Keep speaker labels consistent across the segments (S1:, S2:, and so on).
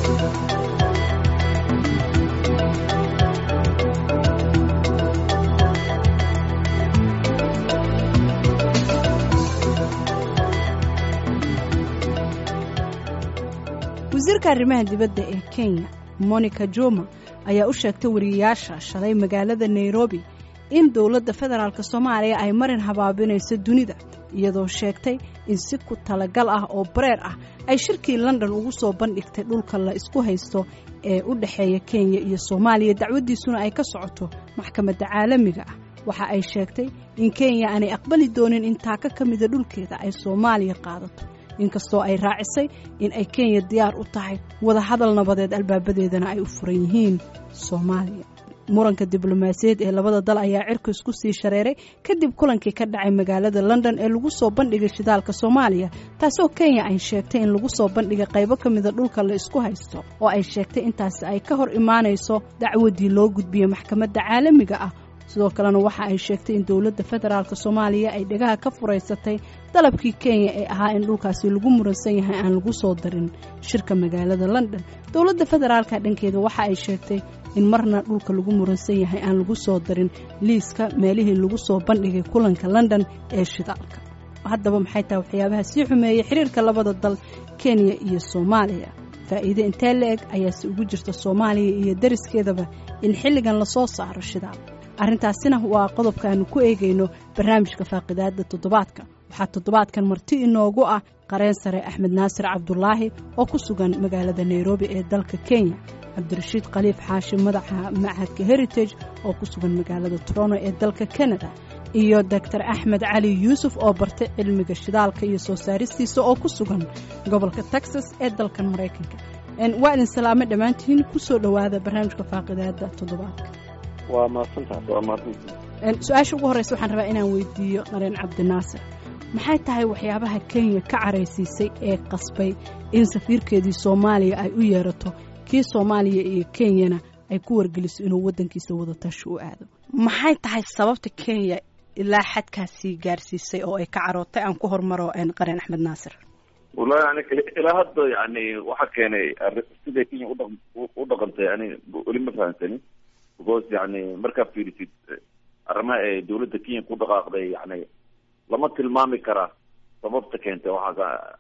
S1: wasiirka arrimaha dibadda ee kenya monica juma ayaa u sheegtay wariyayaasha shalay magaalada nairobi in dowladda federaalk soomaaliya ay marin habaabinayso dunida iyadoo sheegtay in si ku talagal ah oo bareer ah ay shirkii london ugu soo bandhigtay dhulka la isku haysto ee u dhexeeya kenya iyo soomaaliya dacwaddiisuna ay ka socoto maxkamadda caalamiga ah waxa ay sheegtay in kenya aanay aqbali doonin in taaka ka mida dhulkeeda ay soomaaliya qaadato inkastoo ay raacisay in ay kenya diyaar u tahay wadahadal nabadeed albaabadeedana ay u furan yihiin soomaaliya muranka diblomaasiyaed ee labada dal ayaa cirku isku sii shareeray kadib kulankii ka dhacay magaalada london ee lagu soo bandhigay shidaalka soomaaliya taasoo kenya ay sheegtay in lagu soo bandhigay qaybo ka mida dhulka la isku haysto oo ay sheegtay intaasi ay ka hor imaanayso dacwadii loo gudbiyey maxkamadda caalamiga ah sidoo kalena waxa ay sheegtay in dowladda federaalk soomaaliya ay dhegaha ka furaysatay dalabkii kenya ee ahaa in dhulkaasi lagu muransan yahay aan lagu soo darin shirka magaalada london dowladda federaalka dhankeeda waxa ay sheegtay in marna dhulka lagu muransan yahay aan lagu soo darin liiska meelihii lagu soo bandhigay kulanka london ee shidaalka haddaba maxay tahay waxyaabaha sii xumeeyey xiriirka labada dal kenya iyo soomaaliya faa'iide intee la-eg ayaase ugu jirta soomaaliya iyo dariskeedaba in xilligan lasoo saaro shidaal arrintaasina waa qodobka aanu ku eegayno barnaamijka faaqidaadda toddobaadka waxaa toddobaadkan marti inoogu ah qareen sare axmed naasir cabdulaahi oo ku sugan magaalada nairobi ee dalka kenya cabdirashiid khaliif xaashi madaxa machadka heritage oo ku sugan magaalada toronto ee dalka canada iyo doctor axmed cali yuusuf oo bartay cilmiga shidaalka iyo soo saaristiisa oo ku sugan gobolka texas ee dalkan maraykanka waa idin salaamo dhammaantihiin kusoo dhowaada barnaamijka faaqidaadda toddobaadka
S2: waa mahadsantaha waa mahadsantaha
S1: su-aasha ugu horreysa waxaan rabaa inaan weydiiyo qareen cabdinaasir maxay tahay waxyaabaha kenya ka caraysiisay ee qasbay in safiirkeedii soomaaliya ay u yeerato kii soomaaliya iyo kenyana ay ku wargeliso inuu waddankiisa wadatashi u aado maxay tahay sababta kenya ilaa xadkaasii gaarsiisay oo ay ka carootay aan ku hormaro qareen axmed naasir
S2: wallahi ani ilaa hadda yani waxaa keenay siday kenya udha u dhaqantay ani weli ma fahamsani because yani markaa fiirisid arrimaha ee dawladda kenya ku dhaqaaqday yani lama tilmaami karaa sababta keentay waxaa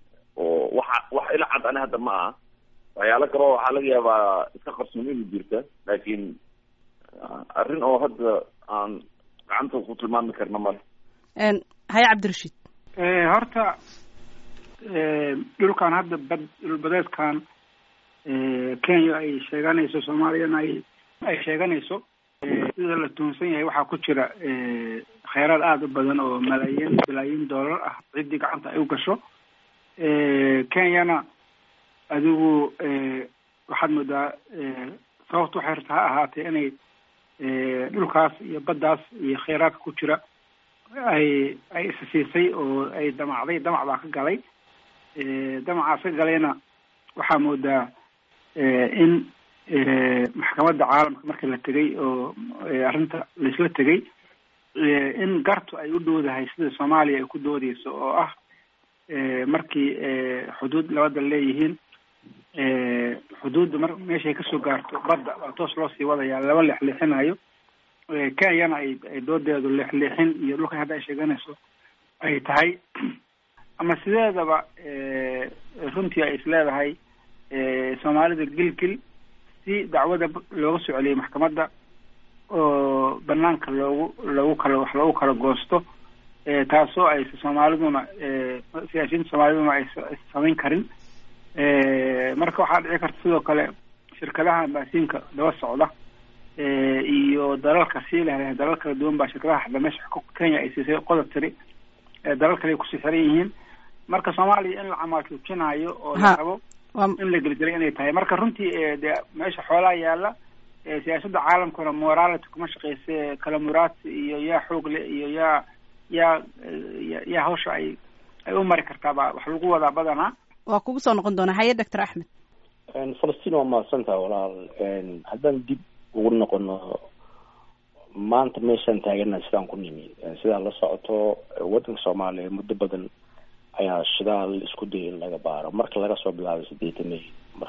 S2: oo waxa wax ila cad ani hadda ma aha waxyaalo kaleo waxaa laga yaabaa iska qarsoon inu jirta laakiin arrin oo hadda aan gacanta ku tilmaami karna male
S1: haye cabdirashiid
S3: horta dhulkan hadda bad dhulbadeedkan kenya ay sheeganayso soomaaliyana ay ay sheeganayso sida la tuhunsan yahay waxaa ku jira kheyraad aada u badan oo malaayiin bilaayiin dollar ah ciddii gacanta ay u gasho kenyana adigu waxaad moodaa sababta waxay rta ha ahaatee inay dhulkaas iyo baddaas iyo kheyraadka ku jira ay ay isasiisay oo ay damacday damac baa ka galay damacaas ka galayna waxaa moodaa in maxkamadda caalamka marka la tegay oo arrinta laisla tegay in gartu ay u dhowdahay sida soomaaliya ay ku doodeyso oo ah markii xuduud labada leeyihiin xuduudda mar meeshay kasoo gaarto badda waa toos loo sii wadaya laba leexleexinayo kenyana ay ay doodeedu leexleexin iyo dhulka hadda ay sheeganayso ay tahay ama sideedaba runtii ay isleedahay soomaalida gilgil si dacwada looga soo celiyay maxkamadda oo banaanka loogu loogu kala wax loogu kala goosto taasoo ay soomaaliduna siyaasiyiinta soomaaliduna ay samayn karin marka waxaa dhici karta sidoo kale shirkadaha baasiinka daba socda iyo dalalka sii leh dalal kala duwan baa shirkadaha hadda meesha kenya ay siisay qodob tiri dalal kale ay kusii xiran yihiin marka soomaaliya in la camaaltuujinayo oo la rabo in la gelgelay inay tahay marka runtii de meesha xoolaha yaala siyaasadda caalamkuna morality kuma shaqeyse kala muraadsi iyo yaa xoog le iyo yaa yaa yaa hawsha ay ay u mari kartaa baa wax lagu wadaa badanaa
S1: waa kugu soo noqon doonaa haye doctor axmed
S4: falastiin waa mahadsantaha walaal haddaan dib ugu noqono maanta meeshaan taagana sidaan ku nimi sidaa la socoto waddanka soomaaliya muddo badan ayaa shidaal isku dayay in laga baaro marka laga soo bilaabay sideetanay markii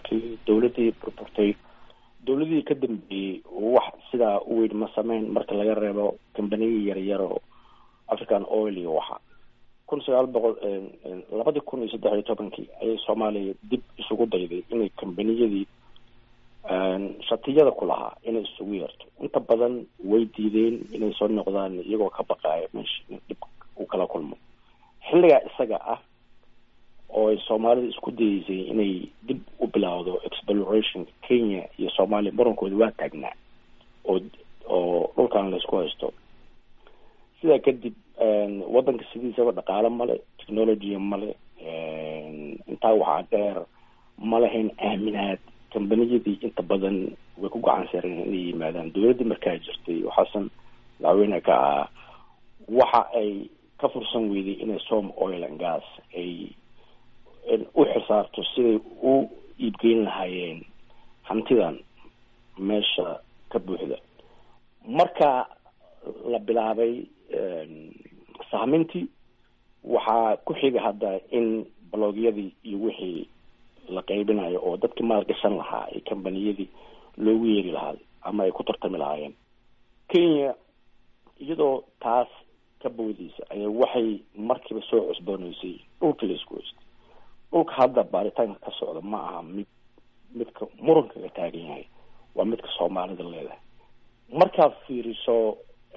S4: dowladdii burburtay dowladihii ka dambeeyey wax sidaa u weyn ma sameyn marka laga reebo kambaniya yaryar oo african oil iyo waxa kun sagaal boqol labadii kun iyo saddex iyo tobankii ayay soomaaliya dib isugu dayday inay kambaniyadii shatiyada ku lahaa inay isugu yeerto inta badan way diideen inay soo noqdaan iyagoo ka baqaaya meesha in dhib uu kala kulmo xilligaa isaga ah oo ay soomaalida isku dayeysay inay dib u bilaawdo exploration kenya iyo soomaaliya murankooda waa taagnaa oo oo dhulkan laysku haysto sidaa kadib waddanka sidiisaba dhaqaale male technologya male intaa waxaa dheer ma lahayn aaminaad kambaniyadii inta badan way ku gacan sareen inay yimaadaan dowladdii markaa jirtay oo xasan madaxweyne ka ah waxa ay ka fursan weyday inay som oil and gas ay u xisaarto siday u iibgeyn lahaayeen hantidan meesha ka buuxda marka la bilaabay sahmintii waxaa ku xiga hadda in baloogyadii iyo wixii la qaybinayo oo dadkii maalgashan lahaa ee kambaniyadii loogu yeeri lahaa ama ay ku tartami lahaayeen kenya iyadoo taas ka boodeysa ayaa waxay markiiba soo cusbooneysay dhulka la isku haystay dhulka hadda baaritaanka ka socda ma aha mid midka muranka ka taagan yahay waa midka soomaalida leedahay markaad fiiriso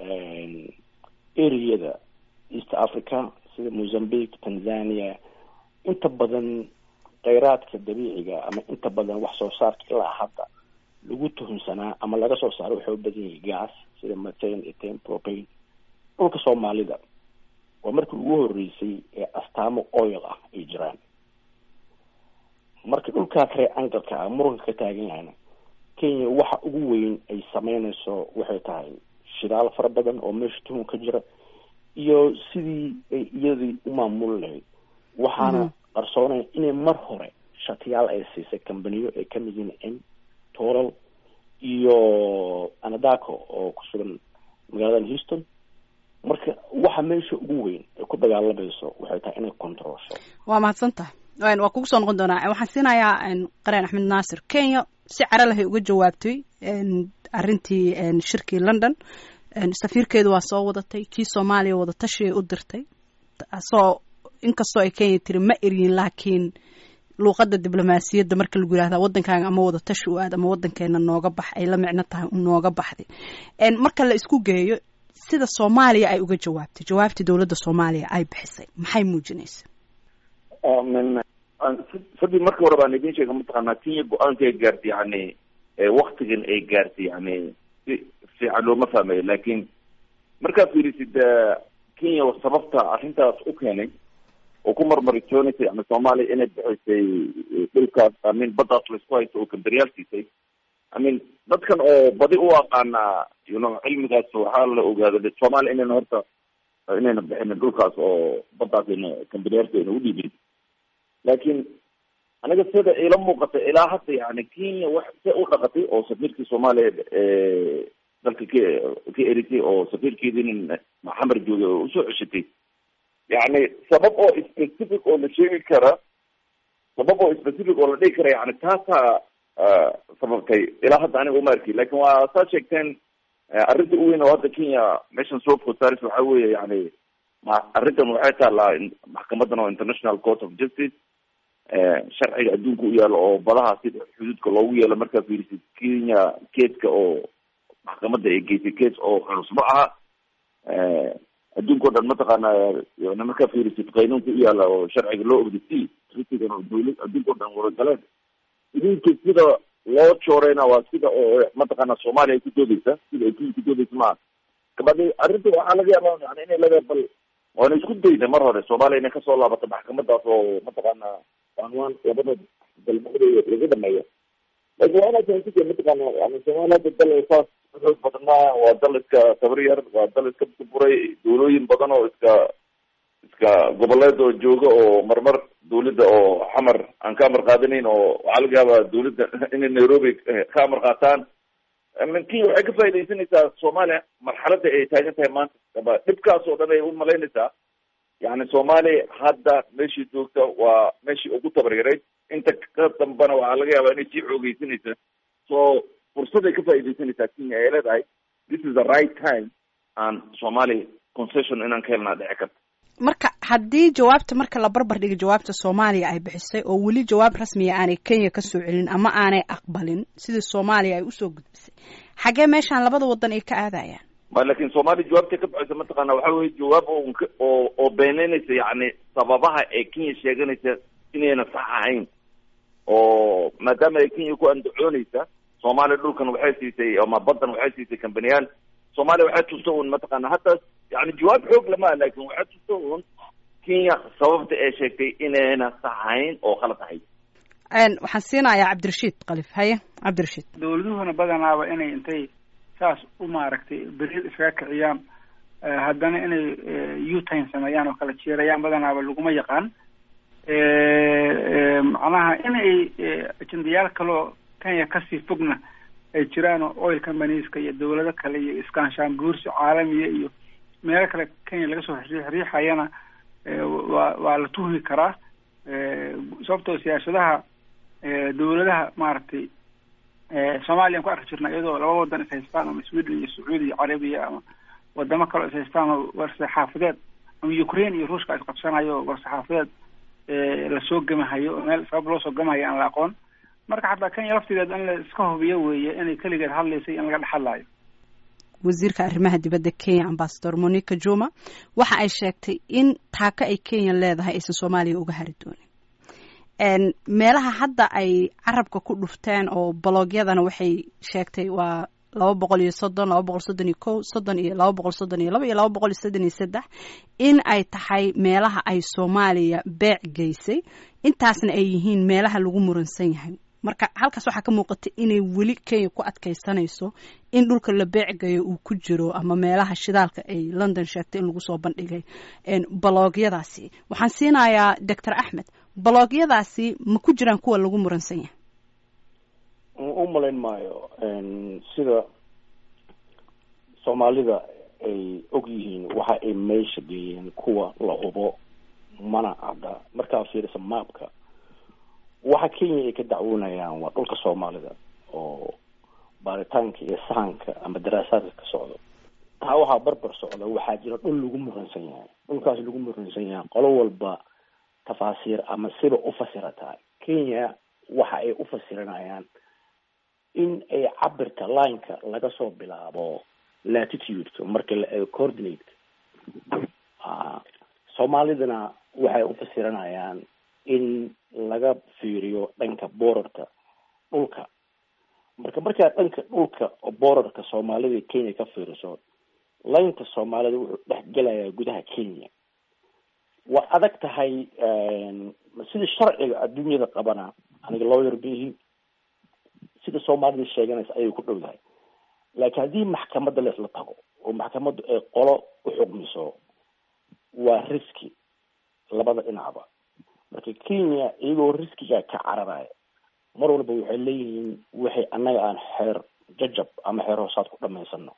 S4: areada east africa sida mozambique tanzania inta badan kheyraadka dabiiciga ama inta badan wax soo saarka ilaa hadda lagu tuhunsanaa ama laga soo saaro waxay u badan yahay gas sida matan etan propane dhulka soomaalida waa markii ugu horeysay ee astaamo oil ah ay jiraan marka dhulkaa kare angalka ah muranka ka taagan yahayna kenya waxa ugu weyn ay sameynayso waxay tahay shidaal fara badan oo meesha tuhun ka jira iyo sidii ay iyadii u maamuli lahayd waxaana qarsoonaya inay mar hore shatiyaal ay siisay kambaniyo ay kamid yihiin m toral iyo anadaco oo ku sugan magaalada houston marka waxa meesha ugu weyn ay ku dagaalamayso waxay tahay inay controlsho
S1: waa mahadsan tahay waa kugu soo noqon doonaa waxaan siinayaa qareen axmed naasir kenya si cara lahay uga jawaabtay arrintii shirkii london safiirkeedu waa soo wadatay kii soomaaliya wadatashiay u dirtay soo inkastoo ay kenya tiri ma eryin laakiin luuqadda diblomaasiyadda marka lagu yihahda waddankaaga ama wadatashi u aad ama waddankeena nooga bax ay la micno tahay nooga baxday marka la isku geeyo sida soomaaliya ay uga jawaabtay jawaabtii dowladda soomaaliya ay bixisay maxay muujinaysa
S2: sadii marka hore baan idin sheega mataqaanaa kenya go-aanka ay gaartay yani waktigan ay gaartay yani si fiican looma fahmayo laakin markaad fiirisid kenya sababta arrintaas u keenay oo ku marmaritoonaysa yani soomaaliya inay bixisay dhulkaas amin baddaas laisku haysto oo kamberyaal siisay amin dadkan oo badi u aqaana you know cilmigaas waxaa la ogaada soomaaliya inayna horta inayna bixinin dhulkaas oo baddaas ayna kamberyaalka ayna udhiibin laakiin aniga sida ila muuqata ilaa hadda yani kenya wax se u dhaqatay oo safiirkii soomaaliya dalka ka ka eritay oo safiirkeedii maxamar joogay oo usoo ceshatay yani sabab oo specific oo la sheegi kara sabab oo specific oo la dhigi kara yani taasaa sababtay ilaa hadda aniga uma arki lakin waa saa sheegteen arrinta u weyn oo hadda kenya meeshan soo food saaris waxa weeye yani arrintan waxay taalaa maxkamadan oo international court of justice sharciga adduunka u yaalo oo badaha sida xuduudka loogu yeelo markaa fiirisid kenya keeska oo maxkamadda ay geysay case oo culus ma aha adduunka o dhan mataqaana yani markaa fiirisid qaynuunka u yaala oo sharciga loo ogdasi tritigan oo dawlad adduunka o dhan waragaleen idinka sida loo jooreyna waa sida oo mataqaana soomaaliya ay ku doodeysa sida ay kenya ku doodeysa maaha kabadi arrinta waxaa laga yaaba yani inay laga bal waana isku dayna mar hore soomaaliya inay kasoo laabato maxkamadaas oo mataqaana anwaan labada dalmooda laga dhameeyo lakin waa inaad fahamsita mataqaana yani soomaaliya hadda dal saas xoog badan maaha waa dal iska tabar yar waa dal iska buray dawlooyin badan oo iska iska goboleed oo jooga oo marmar dawladda oo xamar aan ka amar qaadanayn oo waxaa laga yaabaa dawladda inay nairobi ka amar qaataan kenya waxay ka faa'idaysanaysaa soomaaliya marxaladda ay taagan tahay maanta aba dhibkaas oo dhan ay u malaynaysaa yani soomaaliya hadda meeshii joogta waa meeshii ugu tabaryarayd inta ka dambana waxaa laga yaabaa inay sii xoogeysanaysa so fursaday ka faaidaysanaysaa kenya ay leedahay this is the right time aan somalia concession inaan ka helnaa dhici karta
S1: marka haddii jawaabta marka la barbar dhiga jawaabta soomaaliya ay bixisay oo weli jawaab rasmiya aanay kenya kasoo celin ama aanay aqbalin sidii soomaaliya ay usoo gudbisay xaggee meeshaan labada wadan ay ka aadayaan
S2: ma lakin soomaaliya jawaabtay ka bixisa mataqaana waxa weye jawaab oo oo oo beeneynaysa yacni sababaha ee kenya sheeganaysa inayna sax ahayn oo maadaama ay kenya ku andacoonaysa soomaaliya dhulkan waxay siisay ama baddan waxay siisay kambaniyaal soomaaliya waxay tusta un mataqaana hataa yani jawaab xoog lama lakin waxay tusta un kenya sababta ee sheegtay inayna sax ahayn oo khalad ahayd
S1: waxaan siinayaa cabdirashiid kalif haye cabdirashiid
S3: dawladuhuna badanaaba inay intay saas u maaragtay beriid iskaga kiciyaan haddana inay utime sameeyaan oo kala jeerayaan badanaaba laguma yaqaan macnaha inay ajendayaal kaloo kenya kasii fogna ay jiraan oo oil companieska iyo dawlado kale iyo iskaanshaan guursi caalamiya iyo meelo kale kenya laga soo riixayana waa waa la tuhmi karaa sababtoo siyaasadaha dawladaha maaragtay soomaaliya an ku arki jirna iyadoo laba wadan ishaystaan ama sweden iyo sacuudi iyo carabiya ama wadamo kaleo ishaystaan oo warsaxaafadeed ama ukraine iyo ruushka isqabsanayo oo warsaxaafadeed lasoo gemahayo oo meel sabab loo soo gemahayo aan la aqoon marka xataa kenya laftigeed in la iska hubiyo weeye inay keligeed hadlaysay in laga dhexadlaayo
S1: wasiirka arrimaha dibadda kenya ambasador monica juma waxa ay sheegtay in taako ay kenya leedahay aysan soomaaliya uga hari doonin meelaha hadda ay carabka ku dhufteen oo bologyadana waxay sheegtay waa laba boqol iyo soddon laba boqol soddon iyo kow soddon iyo laba boqol soddon iyo laba iyo laba boqol iyo soddon iyo saddex in ay tahay meelaha ay soomaaliya beec geysay intaasna ay yihiin meelaha lagu muransan yahay marka halkaas waxaa ka muuqata inay weli kenya ku adkaysanayso in dhulka la beecgayo uu ku jiro ama meelaha shidaalka ay london sheegtay in lagu soo bandhigay baloogyadaasi waxaan siinayaa doctor axmed baloogyadaasi ma ku jiraan kuwa lagu muransan yahay
S4: u malayn maayo sida soomaalida ay og yihiin waxa ay meesha geeyeen kuwa la hubo mana cadda markaa fiirisa maapka waxa kenya ay ka dacwoonayaan waa dhulka soomaalida oo baaritaanka iyo sahanka ama daraasaadka ka socdo taa waxaa barbar socda waxaa jira dhul lagu muransan yahay dhulkaas lagu muransan yahay qolo walba tafaasiir ama siba u fasirataa kenya waxa ay u fasiranayaan in ay cabirka lineka laga soo bilaabo latitudeka marka la eego coordinateka soomaalidana waxay u fasiranayaan in laga fiiriyo dhanka borarka dhulka marka markaa dhanka dhulka borarka soomaalida kenya ka fiiriso laynka soomaalida wuxuu dhex gelayaa gudaha kenya waa adag tahay sida sharciga adduunyada qabana aniga lawyer bihi sida soomaalida sheeganaysa ayay ku dhowdahay laakiin haddii maxkamadda laisla tago oo maxkamaddu ay qolo u xugmiso waa riski labada dhinacba marka kenya iyagoo riskiga ka cararaya mar walba waxay leeyihiin waxay annaga aan xeer jajab ama xeer hoosaad ku dhamaysano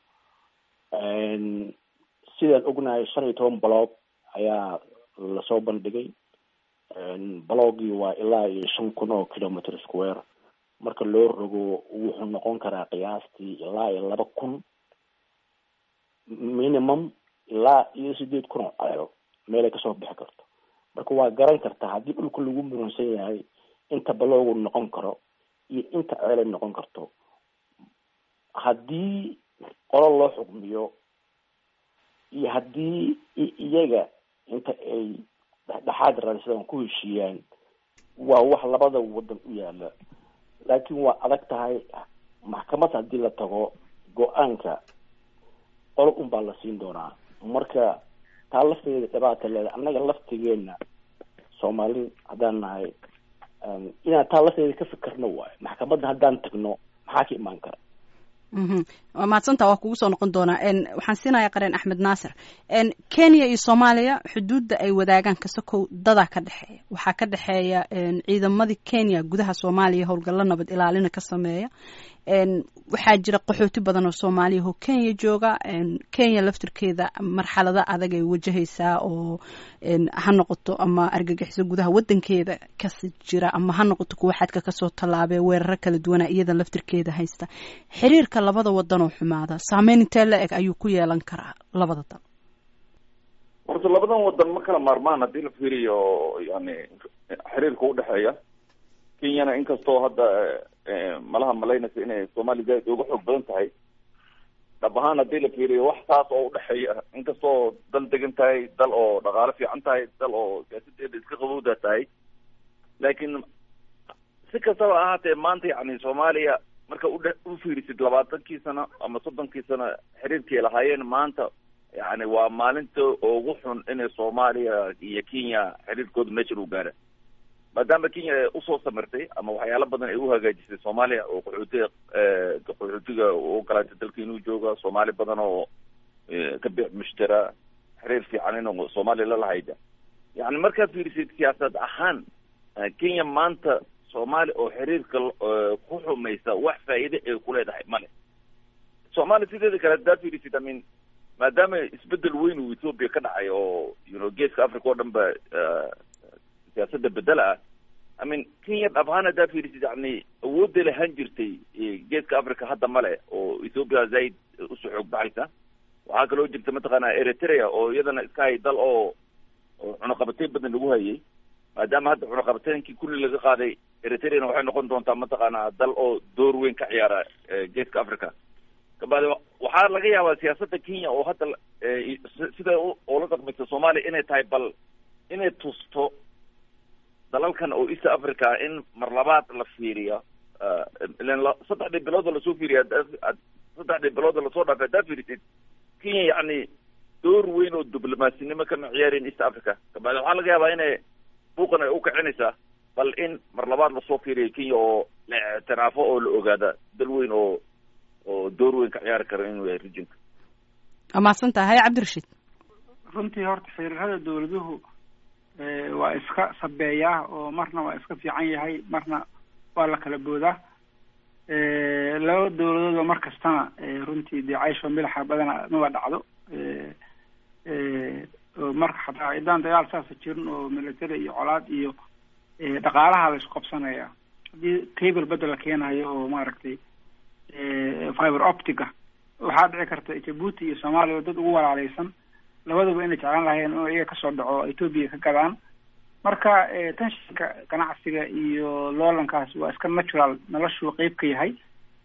S4: sidaan ognahay shan iyo toban baloog ayaa lasoo bandhigay balogii waa ilaa iyo shan kun oo kilometer square marka loo rogo wuxuu noqon karaa qiyaastii ilaa iyo laba kun minimum ilaa iyo sideed kun oo ceelo meelay kasoo bixi karto marka waa garan kartaa haddii dhulka lagu muransan yahay inta baloogu noqon karo iyo inta ceelay noqon karto haddii qolo loo xukmiyo iyo haddii iyaga inta ay dhexdhexaad raadsadaan ku heshiiyaan waa wax labada wadan u yaala laakiin waa adag tahay maxkamad haddii la tago go-aanka qolo un baa la siin doonaa marka taa lafteeda dhibaata leeda annaga laftigeena soomaali haddaan nahay inaan taa lafteeda ka fikirno waayo maxkamadda haddaan tagno maxaa ka imaan kara
S1: waa mahadsanta waa kugu soo noqon doonaa waxaan siinayaa qareen axmed naasir kenya iyo soomaaliya xuduudda ay wadaagaan kasakow dadaa ka dhexeeya waxaa ka dhexeeya ciidamadii kenya gudaha soomaaliya howlgallo nabad ilaalina ka sameeya waxaa jira qaxooti badan oo soomaaliya oo kenya jooga kenya laftirkeeda marxalado adag ay wajahaysaa oo ha noqoto ama argagixiso gudaha wadankeeda kasi jira ama ha noqoto kuwa xadka kasoo tallaabee weeraro kala duwana iyada laftirkeeda haysta xiriirka labada wadan oo xumaada saameyn intee la eg ayuu ku yeelan karaa labada dal
S2: horta labadan wadan ma kala maarmaan haddii la fiiriyo yani xiriirka udhexeeya kenyana inkastoo hadda malaha malaynaysa inay soomaaliya zaaid uga xoog badan tahay dhab ahaan haddii la fiiriyo wax taas oo udhexeeya inkastoo dal degan tahay dal oo dhaqaale fiican tahay dal oo siyaasadeeda iska qabowda tahay laakiin si kastaba ahaatee maanta yani soomaaliya marka udhe u fiirisid labaatankii sano ama soddonkii sano xiriirkii lahaayeen maanta yani waa maalinta ugu xun inay soomaaliya iyo kenya xiriirkooda meeshan u gaara maadaama kenya usoo samirtay ama waxyaalo badan ay uhagaajisay soomaaliya oo qaxootiga qaxootiga u ogolaatay dalka inuu jooga soomaali badan oo ka biic mushtara xiriir fiican in soomaaliya lalahayda yani markaad fiirisid siyaasad ahaan kenya maanta soomaaliya oo xiriirka ku xumaysa wax faa'iide ay kuleedahay male soomaaliya sideeda kale haddaad fiirisid imean maadaama isbedel weyn uu ethoopia ka dhacay oo you know geeska africa oo dhan ba siyaasada bedela ah i mean kenya dhab ahaan haddaa fiirisid yani awoodday lahaan jirtay geeska africa hadda male oo ethoopia zaaid usoo xoog baxaysa waxaa kaloo jirta mataqaana eritrea oo iyadana iska hay dal oo oo cunaqabateyn badan lagu hayay maadaama hadda cunaqabateynkii kulli laga qaaday eritreana waxay noqon doontaa mataqaana dal oo door weyn ka ciyaara geeska africa kabaade waxaa laga yaabaa siyaasada kenya oo hadda sida oola dhaqmaysa soomaaliya inay tahay bal inay tusto dalalkan oo east africa in mar labaad la fiiriyo ilan saddexdii bilood oo lasoo fiiriya saddexdii bilood oo lasoo dhaafay haddaa fiirisid kenya yacni door weyn oo diblomasinimo kama ciyaareen east africa kabaade waxaa laga yaabaa inay buuqan ay ukicinaysaa bal in mar labaad lasoo fiiriyo kenya oo la ictiraafo oo la ogaada dal weyn oo oo door weyn ka ciyaari kara inuu yahay rijinka
S1: waa mahadsan tahay cabdirashiid
S3: runtii horta xiriirada dawladuhu waa iska sabeeyaa oo marna waa iska fiican yahay marna waa la kala boodaa laba dawladood oo mar kastana runtii dee caysho milaxa badana maba dhacdo oo marka xataa haddaan dagaal saasa jirin oo military iyo colaad iyo dhaqaalaha la isku qabsanaya haddii cable bedel la keenayo oo maaragtay fiber optica waxaa dhici karta jabuuti iyo soomaaliya oo dad ugu walaaleysan labadaba inay jeclaan lahayeen inuu iyaga kasoo dhaco ethoopia ka gadaan marka tenshinka ganacsiga iyo loolankaas waa iska natural noloshuu qeyb ka yahay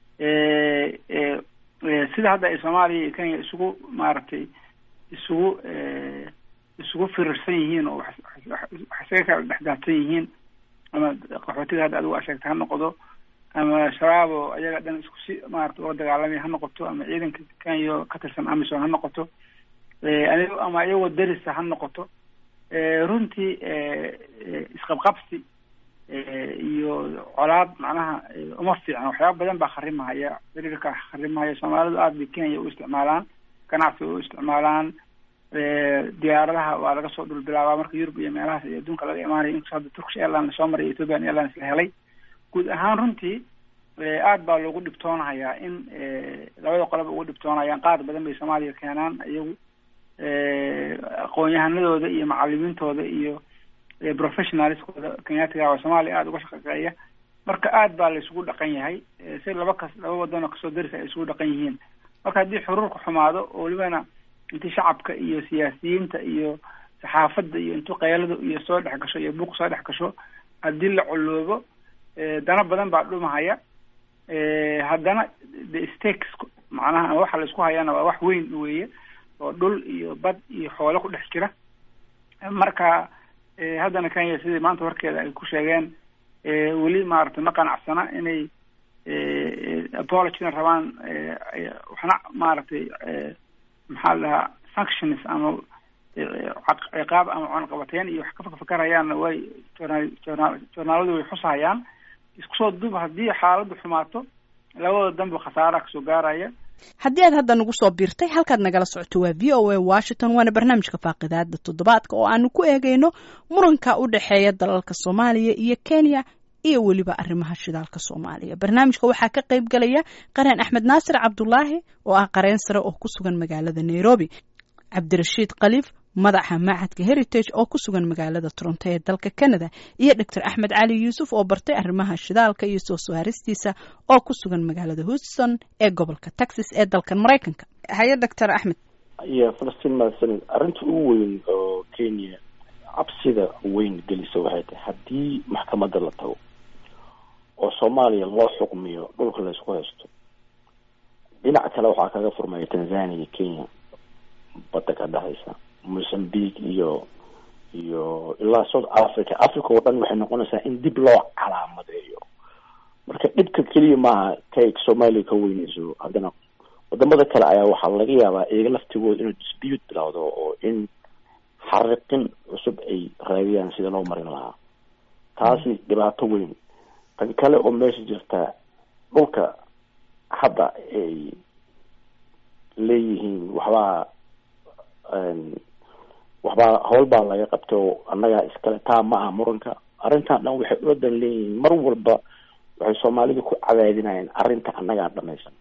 S3: sida hadda ay soomaaliya iyo kenya isugu maaragtay isugu isugu firirsan yihiin oo wax isaga kala dhexdaadsan yihiin ama qaxootiga hadda adigu asheegta ha noqdo ama shabaab oo ayaga dhan isku si maarata uga dagaalamaya ha noqoto ama ciidanka kenya ka tirsan amison ha noqoto ama iyagoo darisa ha noqoto runtii isqabqabsi iyo colaad macnaha uma fiicna waxyaaba badan baa kharimahaya xiriirka kharimahaya soomaalidu aada bay kenya u isticmaalaan ganacsiga u isticmaalaan diyaaradaha waa laga soo dhulbilaabaa marka yurub iyo meelahaas iyo adduunka laga imaanaya inkastoo hadda turkish airline soo maray ethiopian airlines la helay guud ahaan runtii aad baa loogu dhibtoonahayaa in labada qoloba ugu dhibtoonayaan qaar badan bay soomaaliya keenaan iyagu aqoon-yahanadooda iyo macalimiintooda iyo professionalskooda kenyaatiga waa soomaaliya aada uga shaqeeya marka aad baa la isugu dhaqan yahay si laba kas laba wadan oo kasoo darisa ay isugu dhaqan yihiin marka haddii xuruurka xumaado oo welibana intii shacabka iyo siyaasiyiinta iyo saxaafadda iyo intuu keyladu iyo soo dhex gasho iyo buuq soo dhex gasho haddii la coloobo dana badan baa dhumahaya haddana the stakes macnaha waxa la isku hayaana waa wax weyn weeye oo dhul iyo bad iyo xoolo ku dhex jira marka haddana kenya sidii maanta warkeeda ay ku sheegeen weli maaragtay ma qanacsana inay apologina rabaan waxna maaragtay maxaa la dhahaa sanctions ama ciqaab ama cunaqabateyn iyo wax ka fakarayaanna way journal journal journaaladu way xusahayaan isku soo duub haddii xaaladdu xumaato labada danba khasaara kasoo gaaraya
S1: haddii aad hadda nagu soo biirtay halkaad nagala socoto waa v o a washington waana barnaamijka faaqidaada toddobaadka oo aanu ku eegayno muranka u dhexeeya dalalka soomaaliya iyo kenya iyo weliba arrimaha shidaalka soomaaliya barnaamijka waxaa ka qayb galaya qareen axmed naasir cabdulaahi oo ah qareen sare oo ku sugan magaalada nairobi cabdirashiid khaliif madaxa macadka heritage oo ku sugan magaalada toronto ee dalka canada iyo doctor axmed cali yuusuf oo bartay arrimaha shidaalka iyo soo saaristiisa oo ku sugan magaalada houston ee gobolka texas ee dalkan maraykanka haye doctor axmed
S4: iyo falastiin mahadsanid arrinta ugu weyn oo kenya cabsida weyn gelisa waxay tahay haddii maxkamadda la tago oo soomaaliya loo xukmiyo dhulka laysku haysto dhinac kale waxaa kaga furmaya tanzania iyo kenya badda ka dhexaysa mozambique iyo iyo ilaa south africa africa oo dhan waxay noqonaysaa in dib loo calaamadeeyo marka dhibka keliya maaha kay soomaaliya ka weynayso haddana wadamada kale ayaa waxaa laga yaabaa iyaga laftigooda inuu dispute bilowdo oo in xariqin cusub ay raadiyaan sida loo marin lahaa taasi dhibaato weyn tan kale oo meesha jirta dhulka hadda ay leeyihiin waxbaa waxbaa howl baa laga qabtay oo annagaa iskale taa ma aha muranka arrintan dhan waxay uladan leeyihiin mar walba waxay soomaalida ku cadaadinayaan arrinta annagaa dhamaysan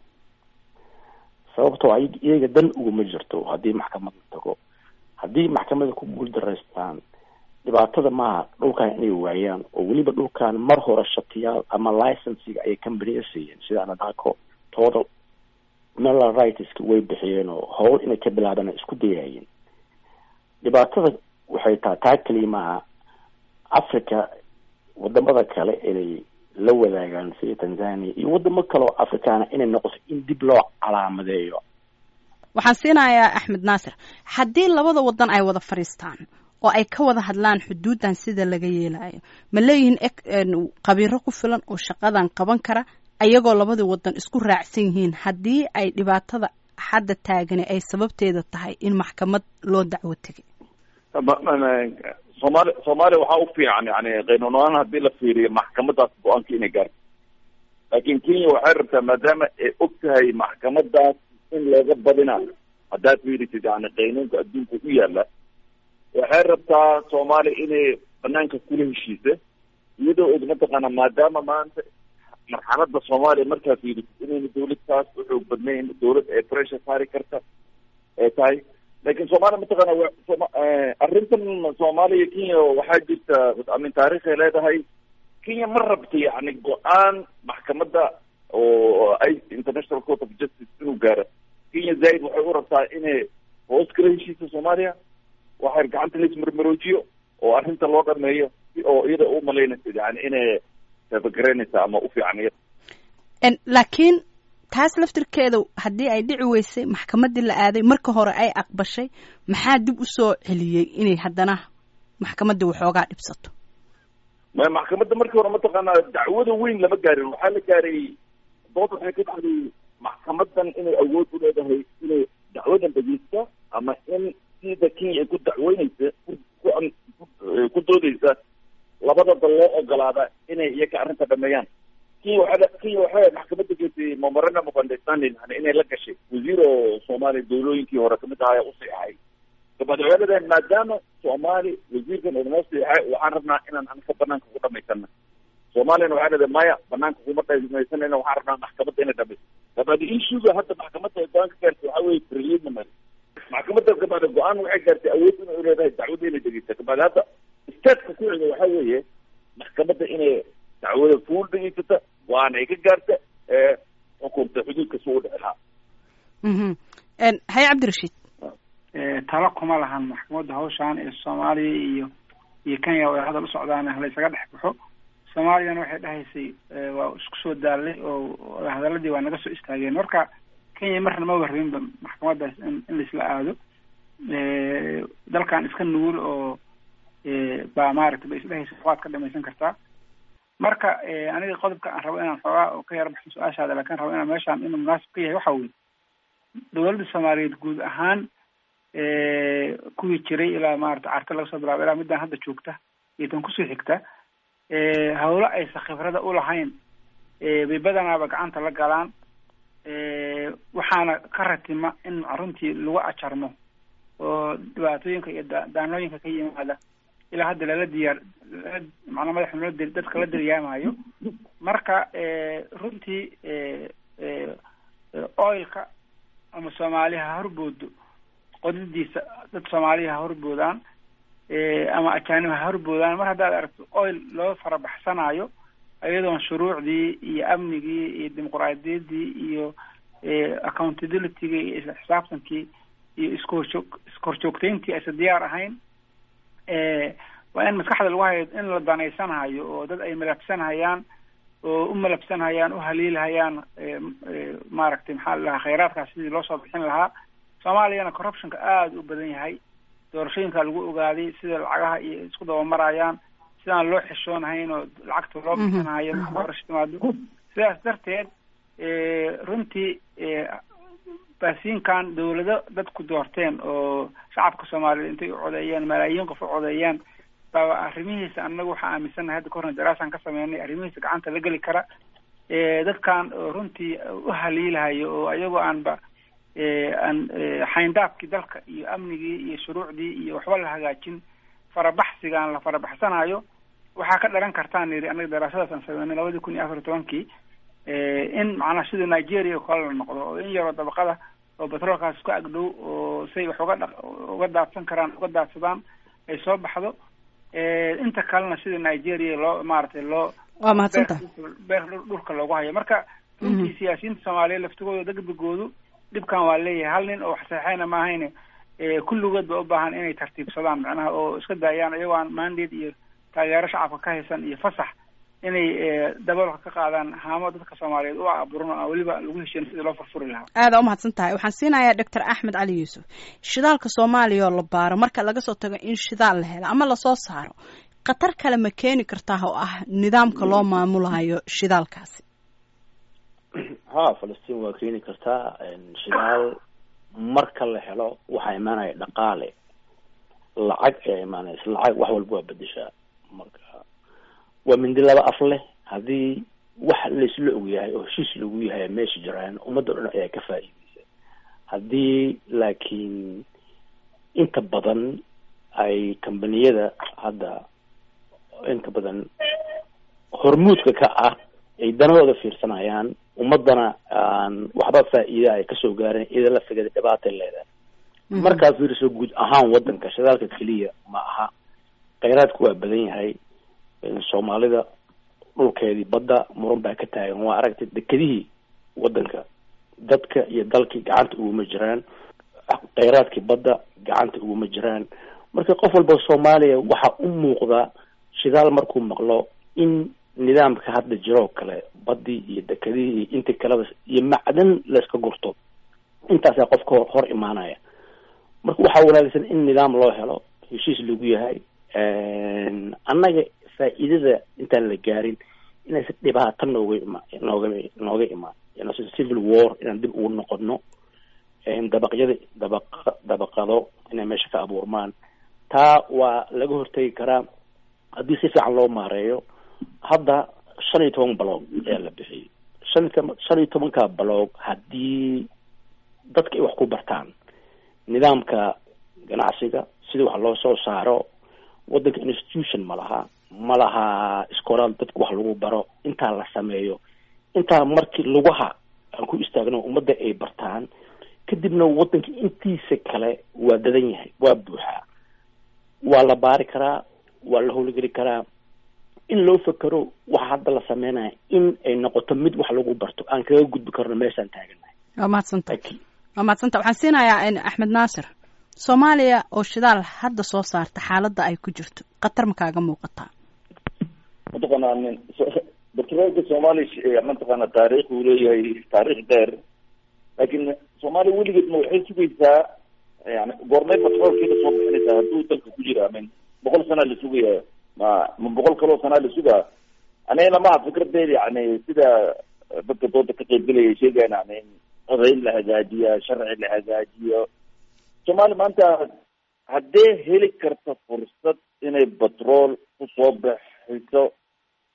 S4: sababtoo ay iyaga dan uguma jirto haddii maxkamad la tago haddii maxkamada ku guuldaraystaan dhibaatada maaha dhulkan inay waayaan oo weliba dhulkan mar hore shatiyaal ama licensiga ayay companiya siiyeen sida anadako total mineral rightska way bixiyeen oo howl inay ka bilaabaan isku dayaayeen dhibaatada waxay tahay taa keliya maaha africa wadamada kale inay la wadaagaan sida tanzania iyo wadamo kale oo afrikaana inay noqoto in dib loo calaamadeeyo
S1: waxaan siinayaa axmed naasir haddii labada wadan ay wada fadhiistaan oo ay ka wada hadlaan xuduuddan sida laga yeelayo ma leeyihiin qabiiro ku filan oo shaqadan qaban kara ayagoo labada wadan isku raacsan yihiin haddii ay dhibaatada hadda taagani ay sababteeda tahay in maxkamad loo dacwo tegay
S2: soomaali soomaaliya waxaa u fiican yani qaynuunahaan haddii la fiiriyo maxkamadaas go-aanka inay gaarto laakin kenya waxay rabtaa maadaama ay og tahay maxkamadaas in looga badinayo haddaad fiirisid yani qaynuunka adduunka u yaala waxay rabtaa soomaaliya inay banaanka kula heshiisa iyadoo og mataqaana maadaama maanta marxalada soomaaliya markaa fiirisid inayna dawlad taas u xoog badnayn dawlad ee pressure saari karta ee tahay lakin soomaaliya mataqaana arrintan soomaaliya kenya waxaa jirta amin taarikhay leedahay kenya ma rabta yani go-aan maxkamada oo ay international court of justice inuu gaaro kenya zaaid waxay u rabtaa inay hoos kala heshiisa soomaaliya waxay gacanta laismarmaroojiyo oo arrinta loo dhameeyo si oo iyada u malaynaysa yani inay taabagareynaysa ama u fiican iyada
S1: laakiin taas laftirkeeda haddii ay dhici weysay maxkamadii la aaday marka hore ay aqbashay maxaa dib usoo celiyey inay haddana maxkamadda waxoogaa dhibsato
S2: ma maxkamadda markii hore mataqaanaa dacwada weyn lama gaarin waxaa la gaaray dood waxay ka dhacday maxkamadan inay awood u leedahay inay dacwadan dhegeysta ama in sida kenya ay ku dacweyneysa ku doodeysa labada dal loo ogolaada inay iyaga arrinta dhameeyaan kenya waa kenya waxay maxkamadda geysay memorandum of understanding yani inay la gashay wasiir oo soomaaliya dawlooyinkii hore kamid ahaa u siixay dabaad waxay leedahay maadaama soomaali wasiirkan uu noo siixay waxaan rabnaa inaan anka banaanka ku dhamaysana soomaaliyana waxay leedahay maya banaanka kuma dhamaysanayna waxaan rabnaa maxkamadda inay dhamayso dabaad issuga hadda maxkamadda ay go-aan ka gaartay waxaa weye preliminary maxkamadda gabaad go-aan waxay gaartay awood inay leedahay dacwada inay dhegeysta gabaad hadda stateka ku xiga waxaa weeye maxkamadda inay dacwada fuul dhegeysata waana ay ka gaarta ee xukunta xuduudka si u dhici lahaa
S1: haye cabdirashiid
S3: talo kuma lahan maxkamadda hawshaan ee soomaaliya iyo iyo kenya ay hadal u socdaan halaysaga dhex baxo soomaaliyana waxay dhahaysay waa isku soo daalay oo hadaladii waa naga soo istaageen marka kenya marna ma warrinba maxkamaddaas in in laisla aado dalkan iska nugul oo baa maaragtay ba isdhehaysa waad ka dhamaysan kartaa marka aniga qodobka aan rabo inaan xoogaa oo ka yar baxo su-aashaada lakin rabo inaan meeshaan inuu munaasib ka yahay waxa weye dawladda soomaaliyeed guud ahaan kuwii jiray ilaa maarata carta laga soo bilaabo ilaa midaan hadda joogta iyo tan kusoo xigta hawlo aysa khibrada ulahayn bay badanaaba gacanta la galaan waxaana ka ratima in runtii lagu ajarmo oo dhibaatooyinka iyo daanooyinka ka yimaada ilaa hadda lala diyaar macnaa madaxa loo dadka la daryaamayo marka runtii oilka ama soomaaliya ha horboodo qodidiisa dad soomaaliya ha horboodaan ama ajaanib ha horboodaan mar haddaad aragto oil loo farabaxsanayo iyadoon shuruucdii iyo amnigii iyo dimuqraadiyaddii iyo accountabilityga iyo isla xisaabtankii iyo iskoorjoog iskoorjoogtayntii aysa diyaar ahayn waa in maskaxda lagu hayo in la danaysanhayo oo dad ay malabsanhayaan oo u malabsanhayaan u haliilhayaan maaragtay maxaa la dhahaa khayraadkaas sidii loo soo bixin lahaa soomaaliyana corruptionka aada u badan yahay doorashooyinka lagu ogaaday sida lacagaha iyo isku dabamarayaan sidaan loo xishoonahayn oo lacagta loo bixinhayo marka doorasho timaado sidaas darteed runtii baasiinkan dawlado dadku doorteen oo shacabka soomaaliyeed intay u codeeyeen malaayiin qof u codeeyeen baa arrimihiisa annagu waxaa aaminsannahay hadda kahorna daraasaan ka sameynay arrimihiisa gacanta la geli kara dadkan runtii u haliilahayo oo ayagoo aanba aan xayndaabkii dalka iyo amnigii iyo shuruucdii iyo waxba la hagaajin farabaxsigaan la farabaxsanayo waxaa ka dhalan kartaan yidhi annaga daraasadaas aan sameynay labadii kun iyo afar iyo tobankii in macnaha sida nigeria oo kale la noqdo oo in yaroo dabaqada oo batroolkaas ku agdhow oo say wax uga dha uga daadsan karaan uga daadsadaan ay soo baxdo inta kalena sida nigeria loo maaragtay loo
S1: waa mahadsanta
S3: beer dhulka loogu hayo marka runtii siyaasiyiinta soomaaliyeed laftigooda degdegoodu dhibkan waa leeyahay hal nin oo wax saxeyna ma ahayne kulligood ba u baahan inay tartiibsadaan macnaha oo iska daayaan iyagoo aan mandate iyo taageero shacabka ka haysan iyo fasax inay daboolka ka qaadaan haamo dadka soomaaliyeed u aburan oo weliba lagu heshiin sidii loo furfuri lahaa
S1: aada umahadsan tahay waxaan siinayaa doctor axmed cali yuusuf shidaalka soomaaliya oo la baaro marka laga soo tago in shidaal la helo ama lasoo saaro khatar kale ma keeni kartaa oo ah nidaamka loo maamulayo shidaalkaasi
S4: ha falastiin waa keeni kartaa shidaal marka la helo waxaa imaanaya dhaqaale lacag ayaa imaanaysa lacag wax walba waa bedeshaa marka waa mindi laba af leh haddii wax laisla ogyahay oo heshiis lagu yahay meesha jiraan ummadda o dhan ayaa ka faa'iideysa haddii laakiin inta badan ay kambaniyada hadda inta badan hormuudka ka ah ay danahooda fiirsanayaan ummadana aan waxba faa'iida ay kasoo gaarin ida la figada dhibaatay leedahay markaa fiiriso guud ahaan wadanka shidaalka keliya ma aha kheyraadku waa badan yahay soomaalida dhulkeedii badda muran baa ka taagan waa aragtay dekedihii wadanka dadka iyo dalkii gacanta uguma jiraan kheyraadkii badda gacanta uguma jiraan marka qof walba soomaaliya waxaa u muuqda shidaal markuu maqlo in nidaamka hadda jiroo kale baddii iyo dekedihii iyo intii kaleba iyo macdan layska gurto intaasaa qofka hor hor imaanaya marka waxaa wanaagsan in nidaam loo helo heshiis lagu yahay annaga faa'iidada intaan la gaarin inaysa dhibaato nooga ima nooga nooga imaan inaysa civil war inaan dib ugu noqono dabaqyada dabaq dabaqado inay meesha ka abuurmaan taa waa laga hortegi karaa haddii si fiican loo maareeyo hadda shan iyo toban baloog ayaa la bixiyay shan iyo toban shan iyo tobanka baloog haddii dadka ay wax ku bartaan nidaamka ganacsiga sida wax loo soo saaro wadanka institution ma laha ma laha iskoolaal dadka wax lagu baro intaa la sameeyo intaa markii lugaha aan ku istaagno ummadda ay bartaan kadibna wadanka intiisa kale waa dadan yahay waa buuxaa waa la baari karaa waa la howlgeli karaa in loo fekero waxa hadda la sameynaya in ay noqoto mid wax lagu barto aan kaga gudbi karno meeshaan taaganahay
S1: waa mahadsanta waa mahadsanta waxaan siinayaa axmed naasir soomaaliya oo shidaal hadda soo saarta xaaladda ay ku jirto khatar ma kaaga muuqataa
S2: mataqaanaa nin batroolka soomaaliya mataqaana taariikh uu leeyahay taariikh dheer laakiin soomaaliya weligeed ma waxay sugaysaa yani goormay batroolkiina soo bixinaysaa hadduu dalka ku jira min boqol sanaa la sugaya ma ma boqol kaloo sanaa la sugaa anigana maha fikradeed yani sida dadka dooda ka qaybgelaya sheegayan yani codayn la hagaajiya sharci la hagaajiyo soomaaliya maanta haddee heli karta fursad inay batrool kusoo bixiso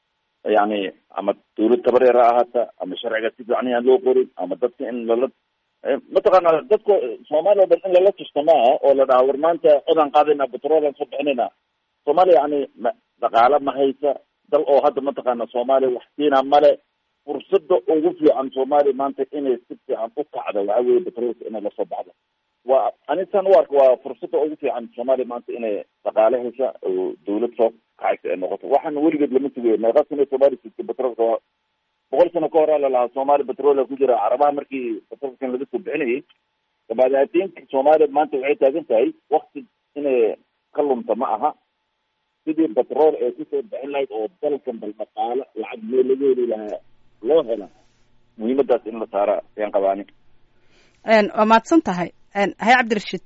S2: yani ama dawlad tabareer ha ahaata ama sharciga si fiican aan loo qorin ama dadka in lala mataqaana dadka soomaaliya o dhan in lala tusta maaha oo la dhaha war maanta codaan qaadayna petrolan soo bixinayna soomaaliya yani ma dhaqaale ma haysa dal oo hadda mataqaana soomaaliya wax siina male fursada ugu fiican soomaaliya maanta inay si fiican u kacdo waxa weye petrolka inay lasoo baxdo waa anisan u arka waa fursada ugu fiican soomaaliya maanta inay dhaqaale hesha oo dawlad soo kacaysa ay noqoto waxaana weligeed lama sugayo meeqa sana soomaaliya sigta petrolka boqol sano ka hore lalahaa soomaaliya petrola ku jira carabaha markii petrolkan laga soo bixinayay dabadeetinka soomaaliya maanta waxay taagan tahay wakti inay ka lumta ma aha sidii petrol ee kusoo bixin lahayd oo dalkan bal dhaqaalo lacag meel laga heli lahaa loo hela muhiimadaas in la saara ayaan qabaani
S1: waa mahadsan tahay hay cabdirashiid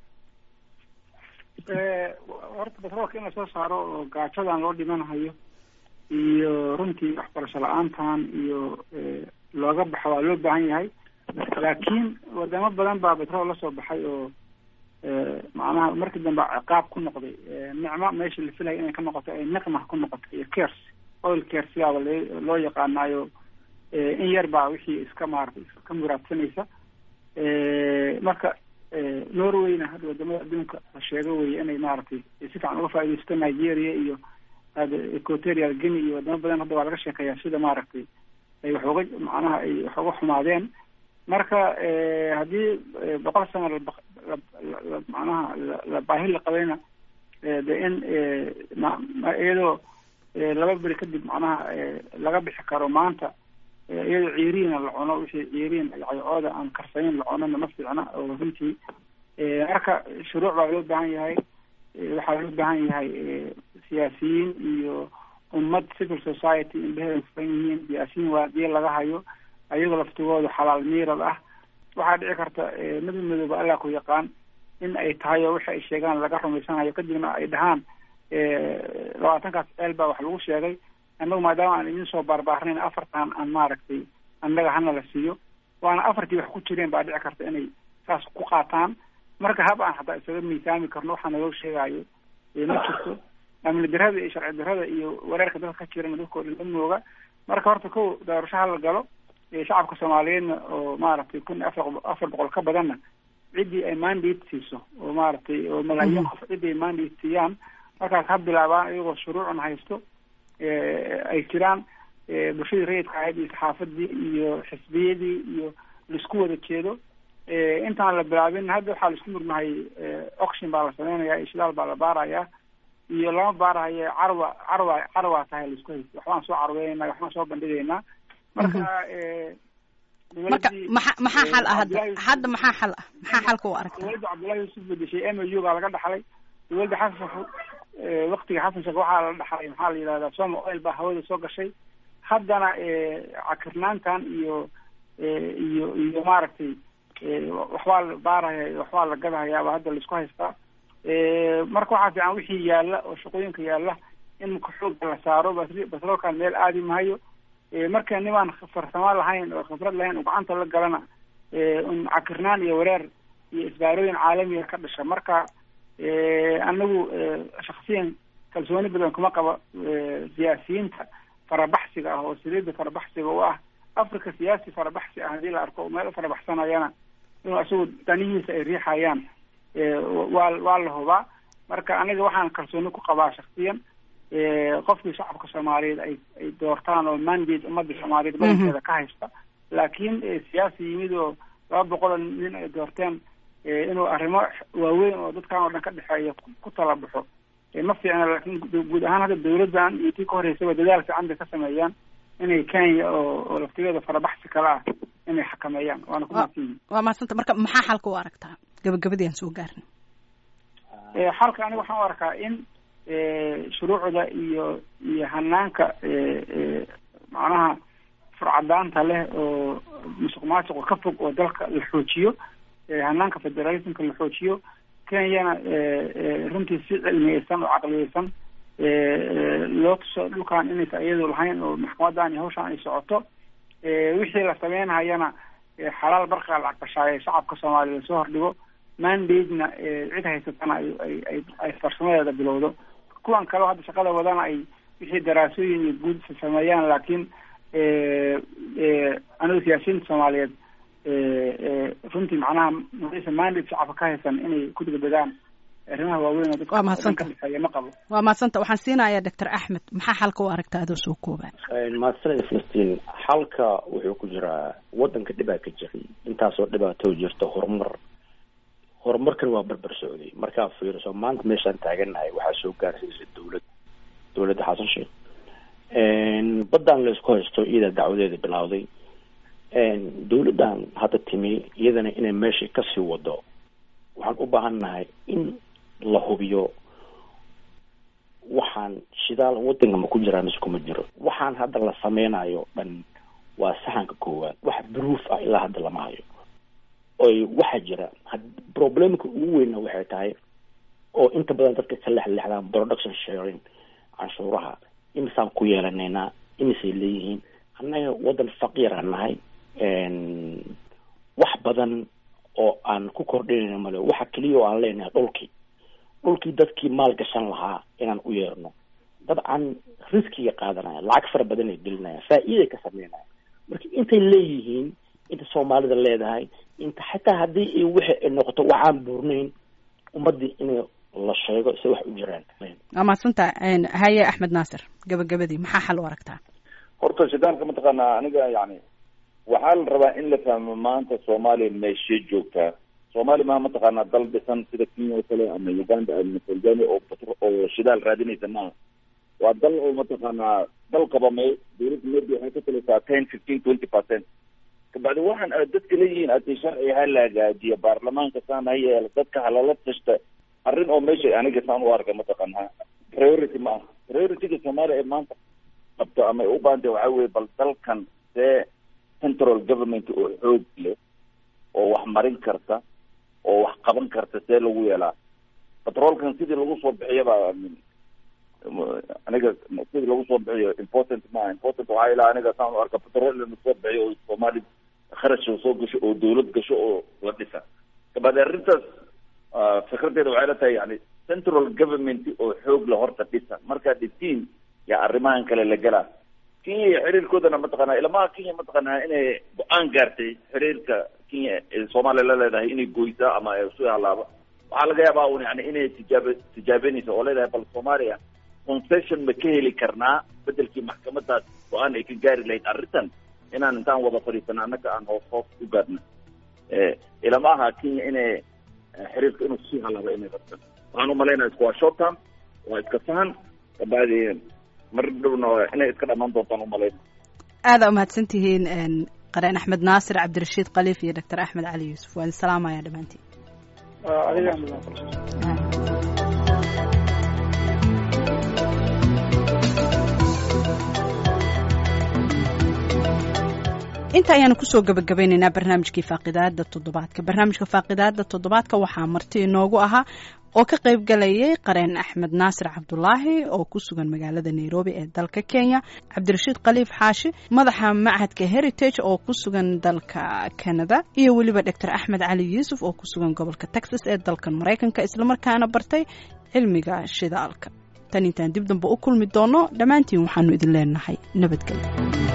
S3: horta petroolka in lasoo saaro oo gaajadan loo dhimanahayo iyo runtii waxbarasho la-aantan iyo looga baxo waa loo baahan yahay laakiin wadamo badan baa petrol lasoo baxay oo macnaha markii dambe ciqaab ku noqday nicmo meesha la filaya inay ka noqoto ay niqma ku noqoto iyo kers oil kers yaaba l loo yaqaanaayo in yar baa wixii iska maaratay iska muraadsanaysa marka norwayna hadda wadamada adduunka la sheego weye inay maaragtay si fiican uga faaidaysto nigeria iyo equatorial guinea iyo wadamo badan hadda waa laga sheekeeyaa sida maaragtay ay wax uga macnaha ay wax uga xumaadeen marka haddii boqol sano la macnaha la baahi la qabayna de in iyadoo laba beri kadib macnaha laga bixi karo maanta iyadoo ciiriina la cuno wixii ciiriin caycooda aan karsanin la cunona ma fiicna oo runtii marka shuruuc baa loo baahan yahay waxaa loo baahan yahay siyaasiyiin iyo ummad civil society indheheeda furan yihiin siyaasiyiin waadiye laga hayo ayagoo laftigooda xalaal miirad ah waxaa dhici karta mid midooba allah ku yaqaan in ay tahay oo waxa ay sheegaan laga rumaysanayo kadibna ay dhahaan labaatankaas ceel baa wax lagu sheegay annagu maadaama aan idin soo baarbaarnayn afartan aan maaragtay annaga hana la siiyo waana afartii wax ku jireen baa dhici karta inay saas ku qaataan marka hab aan hataa isaga miisaami karno waxaa naloo sheegaayo ma jirto amni darada iyo sharci darada iyo wareerka dadka ka jirana dadkao dhan amooga marka horta ko doorasho hala galo shacabka soomaaliyeedna oo maaragtay kun afar afar boqol ka badanna ciddii ay mandate siiso oo maaragtay oo malaayiin qof ciddii ay mandate siiyaan markaas ha bilaabaan iyagoo shuruucun haysto ay jiraan bulshadii rayidka ahayd iyo saxaafadii iyo xisbiyadii iyo laisku wada jeedo intaan la bilaabin hadda waxaa laisku murmahay oction baa la sameynaya ishdaal baa la baarayaa iyo lama baarahayo carwa carwa carwa tahay laisku haysto waxbaan soo carweynayna waxbaan soo bandhigaynaa marka
S1: marka maxa maxaa xal ah hadda hadda maxaa xal ah maxaa xalka u aragta
S3: dowladda cabdullahi yuusuf bedeshay m u baa laga dhaxlay dowladda xasan waktiga xasan sheekh waxaa la dhaxlay maxaa la yidhahdaa soma oil baa hawada soo gashay haddana cakirnaantan iyo iyo iyo maaragtay waxbaa la baaraya waxbaa la gadahayaaba hadda laisku haystaa marka waxaa fiican wixii yaalla oo shaqooyinka yaalla in maka xooga la saaro batroolkan meel aadi mahayo marka nimaan farsamo lahayn oo khibrad lahayn oo gacanta la galana un cakirnaan iyo wareer iyo isbaarooyin caalamiga ka dhasha marka anagu shaksiyan kalsooni badan kuma qabo siyaasiyiinta farabaxsiga ah oo saliida farabaxsiga u ah africa siyaasi farabaxsi ah haddii la arko meel farabaxsanayana inuu isagu danihiisa ay riixayaan waa waa la hubaa marka aniga waxaan kalsooni ku qabaa shaksiyan qofkii shacabka soomaaliyeed ay ay doortaan oo mandate ummadda soomaaliyeed badankeeda ka haysta laakiin siyaasi yimid oo laba boqol nin ay doorteen inuu arrimo waaweyn oo dadkan oo dhan ka dhexeeya ku talabaxo ma fiicna laakiin guud ahaan hadda dawladdan iyo tii ka horeysaba dadaal fiican bay ka sameeyaan inay kenya oo oo laftigeeda farabaxsi kale ah inay xakameeyaan waana ku mahadsanyihin
S1: waa mahadsanta marka maxaa xalka u aragtaa gabagabadii aan soo gaarna
S3: xalka aniga waxaan u arkaa in shuruucda iyo iyo hanaanka macnaha furcadaanta leh oo musuq maasuqa ka fog oo dalka la xoojiyo hanaanka federalismka la xoojiyo kenyana runtii si cilmiyeysan oo caqliyeysan loo tuso dhulkan inaysa iyadu lahayn oo maxkamadan iyo hawshan ay socoto wixii la sameynhayana xalaal barqa lacag bashaaye shacabka soomaaliya lasoo hordhigo mandate-na cid haysatana ay ay ay ay farsamadeeda bilowdo kuwan kaleo hadda shaqada wadana ay wixii daraasooyin iyo guud sameeyaan laakiin anigu siyaasiyiinta soomaaliyeed runtii macnaha maysa mandate shacabka ka haysan inay ku degdegaan arrimaha waaweyn oo
S1: waa mahadsanta
S3: dadka ma qabo
S1: waa mahadsanta waxaan siinayaa doctor axmed maxaa xalka u aragta adoo soo koobaan
S4: mahadsanid filistiin xalka wuxuu ku jiraa wadanka dhibaa ka jiray intaasoo dhibaato jirta horumar horumarkan waa barbar socday markaa fiiriso maanta meeshaan taagannahay waxaa soo gaarsiisa dawlad dawladda xasan sheekh baddaan laysku haysto iyada dacwadeeda bilawday dawladdan hadda timi iyadana inay meeshai kasii wado waxaan u baahan nahay in la hubiyo waxaan shidaal wadanka ma ku jiraan mise kuma jiro waxaan hadda la sameynayo dhan waa saxanka koowaad wax proof ah ilaa hadda lama hayo oy waxaa jira problemka ugu weynna waxay tahay oo inta badan dadka ka lexlexdaan production sharing canshuuraha imisaan ku yeelanaynaa imisay leeyihiin annaga wadan faqiira nahay wax badan oo aan ku kordhinayno male waxa keliya oo aan leenahay dhulkii dhulkii dadkii maal gashan lahaa inaan u yeerno dabcan riskiga qaadanaya lacag fara badan ay gelinayaan faa-iiday ka sameynaya marka intay leeyihiin inta soomaalida leedahay inta xataa haddii ay wixi ay noqoto waxaan buurnayn ummadii inay la sheego se wax u jiraan
S1: waa mahadsanta haye axmed naasir gabagabadii maxaa xal u aragtaa
S2: horta shidaalka mataqaanaa aniga yani waxaa la rabaa in la fahmo maanta soomaaliya meeshee joogtaa soomaaliya maa mataqaanaa dal dhisan sida kenya oo kale ama uganda ama tanzania oo batr oo shidaal raadinaysa maaha waa dal oo mataqaanaa dal qabamay dawladda maybe waxay ka talisaa ten fifteen twenty percent kabacdi waxaan aad dadka leeyihiin adi sharci ha la hagaajiya baarlamaanka saan ha yeela dadka halala tashta arrin oo meesha aniga saan u arka mataqaanaa priority ma aha priorityga soomaaliya ee maanta qabto ama ay u baahantay waxaa weye bal dalkan see central government oo xoog leh oo wax marin karta oo wax qaban karta see lagu yeelaa batroolkan sidii lagu soo bixiyaba aniga sidii lagu soo bixiyo important maaha important waxaa ilaa aniga saan u arka batrool in lasoo bixiyo oo soomaali kharash soo gasho oo dawlad gasho oo la dhisa kabacdi arrintaas fikradeeda waxay la tahay yani central government oo xoog la horta dhisa markaa dhitiin yaa arrimahan kale la gelaa kenya iyo xiriirkoodana mataqaanaa ilamaha kenya mataqaanaa inay go-aan gaartay xiriirka kenya ee soomaaliya la leedahay inay goysaa ama su halaaba waxaa laga yaabaa un yani inay tijaab tijaabenaysa oo leedahay bal soomaaliya concession ma ka heli karnaa bedelkii maxkamadaas go-aan ay ka gaari lahayd arrintan inaan intaan wada fadhiisana annaga aan hoos hoos u gaadna ilama aha kenya inay xiriirka inuu sii halaaba inay rabtan waxaan umalaynaya isku waa short term waa iska fahan kabacdi mar dhowna inay iska dhamaan doontaan umalayna
S1: aada umahadsan tihiin qareen axmed naasir cabdirashiid khaliif iyo doctor axmed cali yuusuf waan salaamaya dhammaantiin inta ayaanu kusoo gabagabaynaynaa barnaamijkii faaqidaada toddobaadka barnaamijka faaqidaada toddobaadka waxaa marti inoogu ahaa oo ka qayb galayay qareen axmed naasir cabdulaahi oo ku sugan magaalada nairobi ee dalka kenya cabdirashiid khaliif xaashi madaxa machadka heritage oo ku sugan dalka canada iyo weliba doctor axmed cali yuusuf oo ku sugan gobolka texas ee dalkan maraykanka islamarkaana bartay cilmiga shidaalka tan intaan dib damba u kulmi doono dhammaantiin waxaanu idin leenahay nabadgelyo